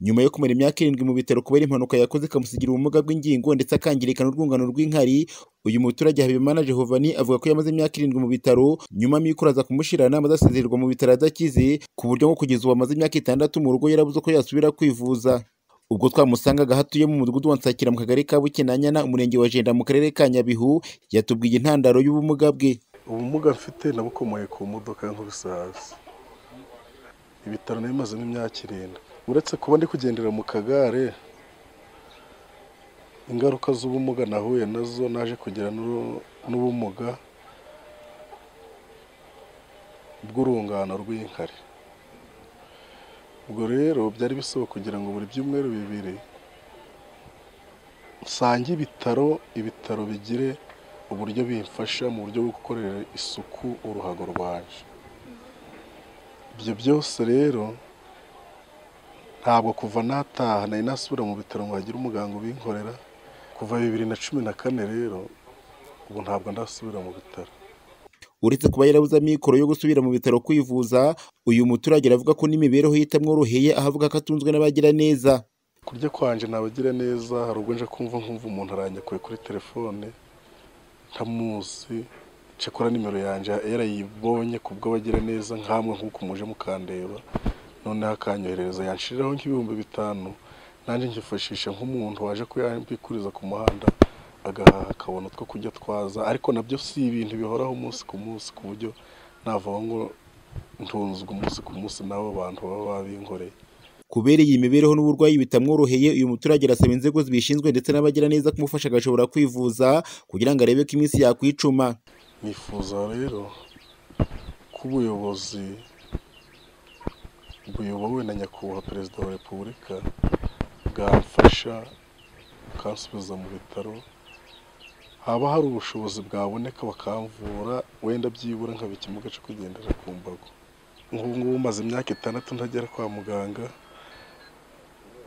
Nyuma yo kumara imyaka irindwi mu bitaro kubera impanuka yakoze ikamusigira ubumuga bw'ingingo ndetse akangirika n'urwungano rw'inkari, uyu muturage Habimana Jehovanie avuga ko yamaze imyaka irindwi mu bitaro, nyuma amikoro aza kumushirana maze asezererwa mu bitaro adakize, ku buryo ngo kugeza ubu amaze imyaka itandatu mu rugo yarabuze uko yasubira kwivuza. Ubwo twamusangaga aho atuye mu mudugudu wa Nsakira mu kagari ka Bukinanyana, umurenge wa Jenda mu karere ka Nyabihu, yatubwiye intandaro y'ubumuga bwe. ubumuga mfite nabukomoye ku modoka nk'ubusazi ibitaro nabimazemo imyaka irindwi uretse kuba ndi kugendera mu kagare ingaruka z'ubumuga nahuye nazo naje kugira n'uru- n'ubumuga bw'urungano rw'inkari ubwo rero byari bisaba kugira ngo buri byumweru bibiri nsange ibitaro ibitaro bigire uburyo bimfasha mu buryo bwo gukorera isuku uruhago rwanjye ibyo byose rero ntabwo kuva nataha nari nasubira mu bitaro ngo hagire umuganga ubinkorera kuva bibiri na cumi na kane rero ubu ntabwo ndasubira mu bitaro Uretse kuba yarabuze amikoro yo gusubira mu bitaro kwivuza, uyu muturage aravuga ko n'imibereho ye itamworoheye, aho avuga ko atunzwe n'abagira neza. kurya kwanje nabagira neza hari ubwo nje kumva nkumva umuntu aranyakuye kuri telefone ntamuzi cyakora nimero yanjye yarayibonye ku bw'abagira neza nkamwe nk'uko muje mukandeba noneho akanyoherereza yanshiriraho nk'ibihumbi bitanu nanjye nkifashisha nk'umuntu waje kuyambikuriza ku muhanda agahaha akabona utwo kurya twaza ariko nabyo si ibintu bihoraho umunsi ku munsi ku buryo navaho ngo ntunzwe umunsi ku munsi n'abo bantu baba babinkoreye Kubera iyi mibereho n'uburwayi bitamworoheye, uyu muturage arasaba inzego zibishinzwe ndetse n'abagira neza kumufasha agashobora kwivuza kugira ngo arebe ko iminsi yakwicuma. nifuza rero ko ubuyobozi buyobowe na nyakubahwa perezida wa repubulika bwamfasha bukansubiza mu bitaro haba hari ubushobozi bwaboneka bakamvura wenda byibura nkaba ikimuga cyo kugendera ku mbago nk'ubu ngubu maze imyaka itandatu ntagera kwa muganga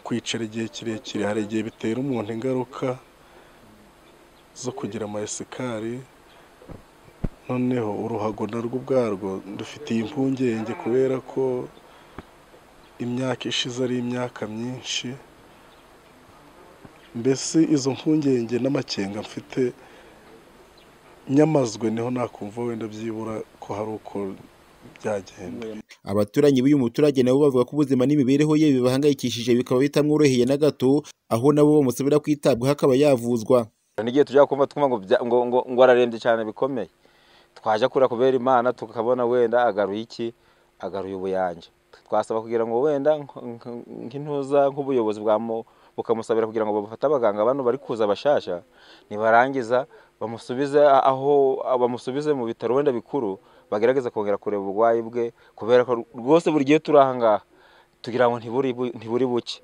kwicara igihe kirekire hari igihe bitera umuntu ingaruka zo kugira amayesikari noneho uruhago narwo ubwarwo dufitiye impungenge kubera ko imyaka ishize ari imyaka myinshi mbese izo mpungenge n'amakenga mfite nyamazwe niho nakumva wenda byibura ko hari uko byagenda Abaturanyi b'uyu muturage nabo bavuga ko ubuzima n'imibereho ye bibahangayikishije bikaba bitamworoheye na gato, aho nabo bamusabira kwitabwaho akaba yavuzwa. n'igihe tujya kumva twumva ngo bya- ngo- ngo- ngo ararembye cyane bikomeye twajya kura kubera imana tukabona wenda agaruye iki agaruye ubuyanja twasaba kugira ngo wenda nk- nk- nk'intuza nk'ubuyobozi bwamu- bukamusabira kugira ngo bafate abaganga bano bari kuza abashasha nibarangiza bamusubize aho bamusubize mu bitaro wenda bikuru bagerageza kongera kureba uburwayi bwe kubera ko rwose buri gihe turi aha ngaha tugira ngo ntiburi bu- ntiburi buke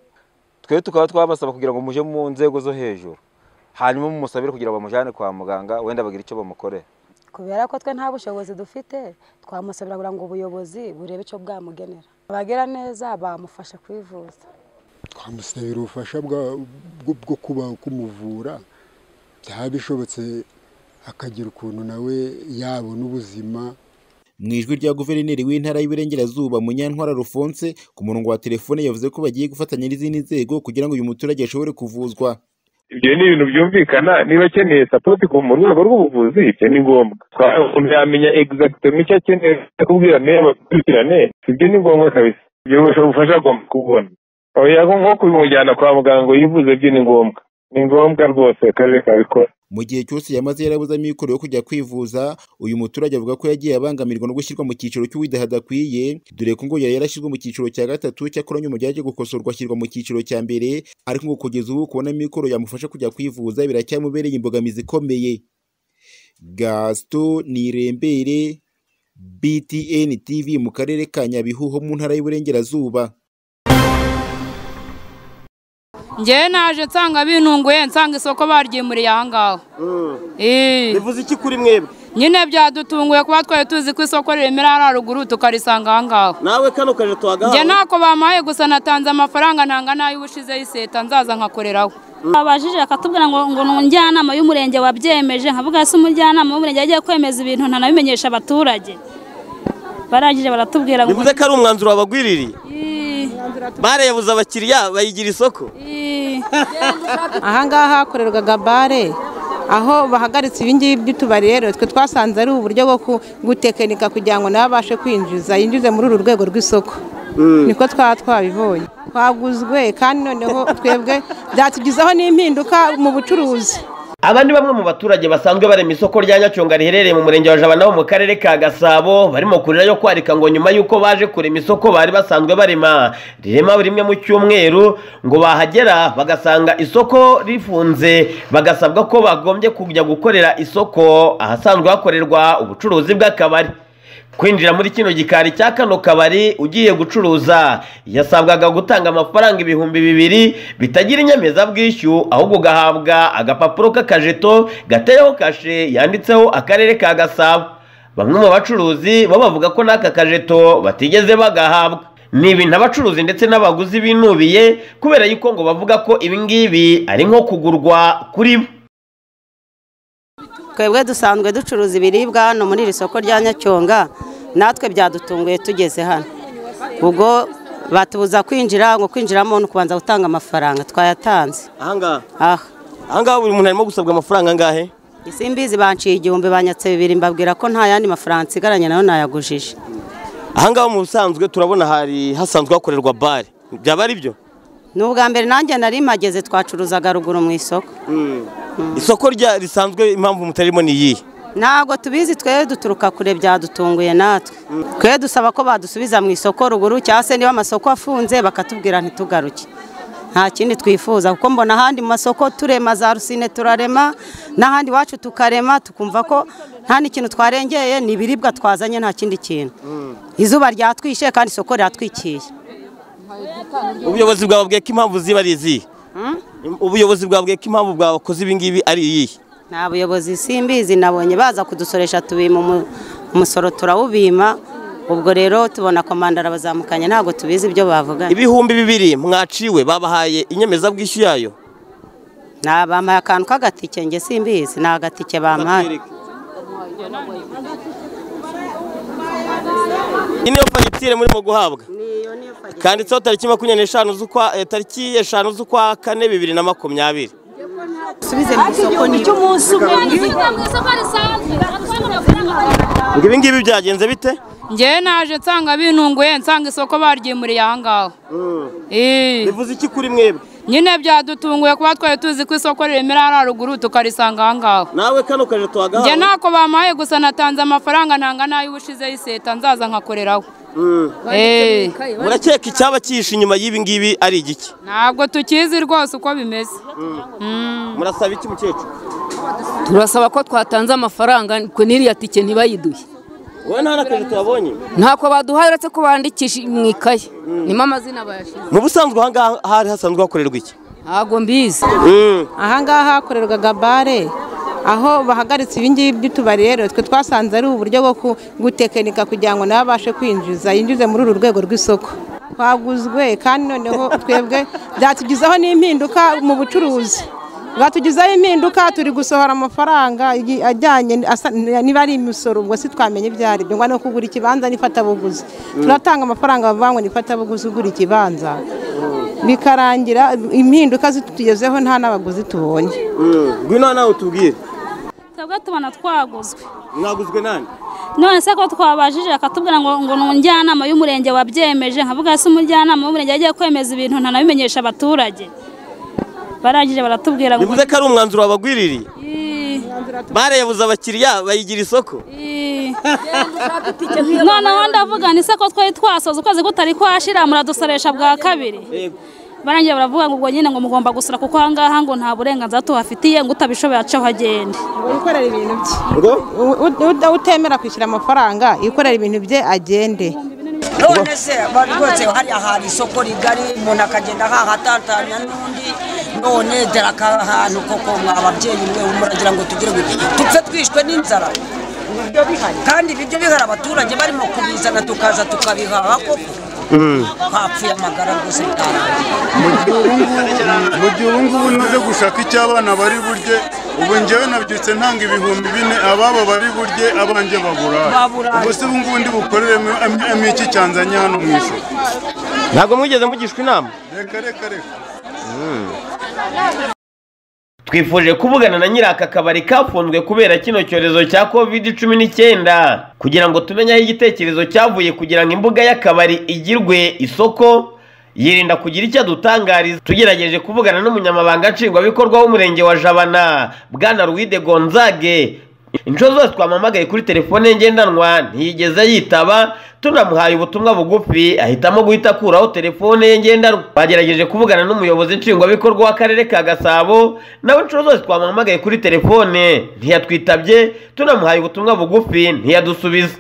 twe tukaba twabasaba kugira ngo muje mu nzego zo hejuru hanyuma mumusabire kugira ngo bamujyane kwa muganga wenda bagire icyo bamukorera kubera ko twe nta bushobozi dufite twamusabira kugira ngo ubuyobozi burebe icyo bwamugenera abagira neza bamufasha kwivuza twamusabira ubufasha bwa- bwo- bwo kuba kumuvura byaba bishobotse akagira ukuntu nawe yabona ubuzima Mu ijwi rya guverineri w'intara y'Iburengerazuba Munyantwara Alphonse ku murongo wa telefone yavuze ko bagiye gufatanya n'izindi nzego kugira ngo uyu muturage ashobore kuvuzwa. ibyo ni ibintu byumvikana niba akeneye sapoti mu rwego rw'ubuvuzi ibyo ni ngombwa Twaba umuntu yamenya egizagitoma icyo akeneye kubwira meya bakurikirane ibyo ni ngombwa kabisa ibyo ubufasha agomba kubona oya nko kumujyana kwa muganga ngo yivuze byo ni ngombwa ni ngombwa rwose akarere kabikora Mu gihe cyose yamaze yarabuze amikoro yo kujya kwivuza, uyu muturage avuga ko yagiye abangamirwa no gushyirwa mu cyiciro cy'uwidahadakwiye, dore ko ngo yari yarashyizwe mu cyiciro cya gatatu, cyakora nyuma byaje gukosorwa ashyirwa mu cyiciro cya mbere, ariko ngo kugeza ubu kubona amikoro yamufasha kujya kwivuza biracyamubereye imbogamizi ikomeye. Gaston Nirembere, BTN TV mu karere ka Nyabihu ho mu ntara y'Iburengerazuba. njyewe naje nsanga binunguye nsanga isoko baryimuriye aha ngaho Eh, bivuze iki kuri mwebwe nyine byadutunguye kuba twari tuzi ko isoko riremera hariya ruguru tukarisanga aha ngaho nawe kano kaje tuhagahawe njye ntako bamaye gusa natanze amafaranga ntanga n'ay'ubushizeho iseta nzaza nkakoreraho babajije bakatubwira ngo ngo ni umujyanama y'umurenge wabyemeje nkavuga se umujyanama w'umurenge yagiye kwemeza ibintu ntanabimenyesha abaturage barangije baratubwira ngo bivuze ko ari umwanzuro wabagwiririye "Ii, bare yabuze abakiriya bayigira isoko ahangaha hakorerwaga bare aho bahagaritse ibingibi by'utubari rero twe twasanze ari uburyo bwo ku- gutekinika kugira ngo nawe abashe kwinjiza yinjize muri uru rwego rw'isoko niko twaba twabibonye twaguzwe kandi noneho twebwe byatugizaho n'impinduka mu bucuruzi Aba ni bamwe mu baturage basanzwe barema isoko rya Nyacyonga riherereye mu murenge wa Jabana wo mu karere ka Gasabo barimo kurira yo kwarika ngo nyuma y'uko baje kurema isoko bari basanzwe barema rirema buri rimwe mu cyumweru ngo bahagera bagasanga isoko rifunze bagasabwa ko bagombye kujya gukorera isoko ahasanzwe hakorerwa ubucuruzi bw'akabari kwinjira muri kino gikari cya kano kabari ugiye gucuruza yasabwaga gutanga amafaranga ibihumbi bibiri bitagira inyemezabwishyu ahubwo ugahabwa agapapuro k'akajeto gateyeho kashe yanditseho akarere ka gasabo bamwe mu bacuruzi bo bavuga ko n'aka kajeto batigeze bagahabwa ni ibintu abacuruzi ndetse n'abaguzi binubiye kubera yuko ngo bavuga ko ibingibi ari nko kugurwa kuri bo twebwe dusanzwe ducuruza ibiribwa hano muri iri soko rya nyacyonga natwe byadutunguye tugeze hano ubwo batubuza kwinjira ngo kwinjiramo ni ukubanza gutanga amafaranga twayatanze ahangaha aha ahangaha buri muntu arimo gusabwa amafaranga angahe isimbizi banciye igihumbi banyatse bibiri mbabwira ko nta yandi mafaranga nsigaranye nayo nayagujije ahangaha mu busanzwe turabona hari hasanzwe hakorerwa bare byaba ari byo ni ubwa mbere nanjye nari mageze twacuruzaga ruguru mu isoko isoko rya risanzwe impamvu mutarimo ni iyihe ntabwo tubizi twebwe duturuka kure byadutunguye natwe twe dusaba ko badusubiza mu isoko ruguru cyangwa se niba amasoko afunze bakatubwira ntitugaruke nta kindi twifuza kuko mbona ahandi mu masoko turema za rusine turarema n'ahandi iwacu tukarema tukumva ko nta n'ikintu twarengeye ni ibiribwa twazanye nta kindi kintu izuba ryatwishe kandi isoko ryatwikiye ubuyobozi bwawe bwiye ko impamvu ziba ari izihe Mm. ubuyobozi bwawe bwiye ko impamvu bwakoze ibingibi ari iyihe nta buyobozi simbizi nabonye baza kudusoresha tubima umu- umusoro turawubima ubwo rero tubona komandara bazamukanye ntabwo tubizi ibyo bavuganye ibihumbi bibiri mwaciwe babahaye inyemezabwishyu yayo Nta- bampaye akantu k'agatike nge simbizi ni agatike bampaye iyi niyo fagitire murimo guhabwa kanditseho tariki makumyabiri n'eshanu z'ukwa eh, tariki eshanu z'ukwa kane bibiri na makumyabiri subize mu isoko ni cy'umunsi umwe ngo ibi ngibi byagenze bite njyewe naje nsanga binunguye nsanga isoko baryimuriye ahangaha bivuze iki kuri mwebwe nyine byadutunguye kuba twari tuzi ko isoko riremera hariya ruguru tukarisanga ahangaha nawe kano kaje tuhagahawe njye ntako bampaye gusa natanze amafaranga ntanga n'ayo ubushizeho iseta nzaza nkakoreraho Eh. murakeka icyaba cyihishe inyuma y'ibi ngibi ari igiki ntabwo tukizi rwose uko bimeze murasaba iki mukecuru turasaba ko twatanze amafaranga ku n'iriya tike ntibayiduhe wowe nta n'akazi tuhabonye ntako baduhaye uretse ko bandikisha mu ikaye nimo amazina bayashyira mu busanzwe ahangaha hari hasanzwe hakorerwa iki ntabwo mbizi ahangaha hakorerwaga bare aho bahagaritse ibingibi by'utubari rero twe twasanze ari uburyo bwo ku- gutekinika kugira ngo nawe abashe kwinjiza yinjize muri uru rwego rw'isoko twaguzwe kandi noneho twebwe byatugizaho n'impinduka mu bucuruzi bwatugizaho impinduka turi gusohora amafaranga igi- ajyanye asa- niba ari imisoro ubwo si twamenye ibyo ari byo ngo ni ukugura ikibanza n'ifatabuguzi turatanga amafaranga bavuga ngo ni ifatabuguzi ugura ikibanza bikarangira impinduka zitutugezeho nta n'abaguzi tubonye ngwino nawe utubwire twebwe tubona twaguzwe mwaguzwe nani none se ko twabajije akatubwira ngo ngo ni njyanama y'umurenge wabyemeje nkavuga se umujyanama w'umurenge yagiye kwemeza ibintu ntanabimenyesha abaturage barangije baratubwira ngo bivuze ko ari umwanzuro wabagwiririye bare yabuze abakiriya bayigira isoko noneho ndavuga ni se ko twari twasoza ukwezi kutari kwashira muradusoresha bwa kabiri barangira baravuga ngo ubwo nyine ngo mugomba gusura kuko ahangaha ngo nta burenganzira tubafitiye ngo utabishoboye acaho agende wikorera ibintu bye U- u- u- utemera kwishyura amafaranga yikorera ibintu bye agende none se abantu rwose hariya hari isoko rigari umuntu akagenda hahatatanya n'undi none dore aka hantu koko mwa ababyeyi mwe muragira ngo tugire gute dupfe twishwe n'inzara Ibiryo bihari. kandi ibiryo bihari abaturage barimo kubizana tukaza tukabihaha koko hapfuye amagara rwose bitarangiye mu gihe ubu ngubu naje gushaka icyo abana bari burye ubu ngewe nabyutse ntanga ibihumbi bine ababo bari burye abanjye babura Baburaye. ubu se ubu ngubu ndi bukorere mu- em- em- iki cyanzanye hano mu isoko ntabwo mwigeze mugishwa inama reka reka reka twifuje kuvugana na nyiri aka kabari kafunzwe kubera kino cyorezo cya covid cumi n'icyenda kugira ngo tumenye aho igitekerezo cyavuye kugira ngo imbuga y'akabari igirwe isoko yirinda kugira icyo adutangariza tugerageje kuvugana n'umunyamabanga nshingwabikorwa w'umurenge wa jabana bwana ruwide gonzage inshuro zose twamamagaye kuri telefone ye ngendanwa ntiyigeze yitaba tunamuhaye ubutumwa bugufi ahitamo guhita akuraho telefone ye ngendanwa twagerageje kuvugana n'umuyobozi nshingwabikorwa w'akarere ka gasabo nawe inshuro zose twamamagaye kuri telefone ntiyatwitabye tunamuhaye ubutumwa bugufi ntiyadusubiza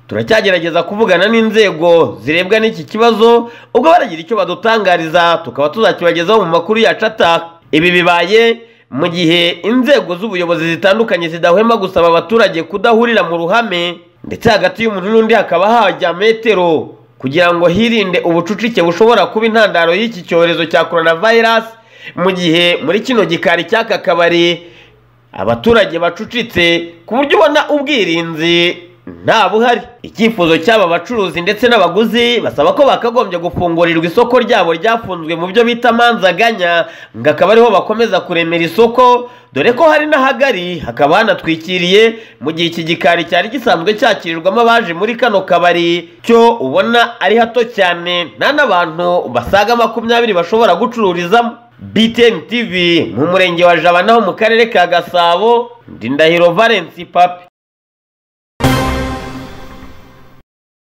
turacyagerageza kuvugana n'inzego zirebwa n'iki kibazo ubwo baragira icyo badutangariza tukaba tuzakibagezaho mu makuru yacu ataka ibi bibaye mu gihe inzego z'ubuyobozi zitandukanye zidahwema gusaba abaturage kudahurira mu ruhame ndetse hagati y'umuntu n'undi hakaba hajya metero kugira ngo hirinde ubucucike bushobora kuba intandaro y'iki cyorezo cya coronavirus mu gihe muri kino gikari cy'aka kabari abaturage bacucitse ku buryo ubona ubwirinzi nta buhari icyifuzo cy'aba bacuruzi ndetse n'abaguzi basaba ko bakagombye gufungurirwa isoko ryabo ryafunzwe mu byo bita manzaganya ngo akaba ariho bakomeza kuremera isoko dore ko hari n'ahagari hakaba hanatwikiriye mu gihe iki gikari cyari gisanzwe cyakirirwamo abaje muri kano kabari cyo ubona ari hato cyane nta n'abantu basaga makumyabiri bashobora gucururizamo BTN TV mu murenge wa Jabana ho mu karere ka Gasabo Ndindahiro Valence Papi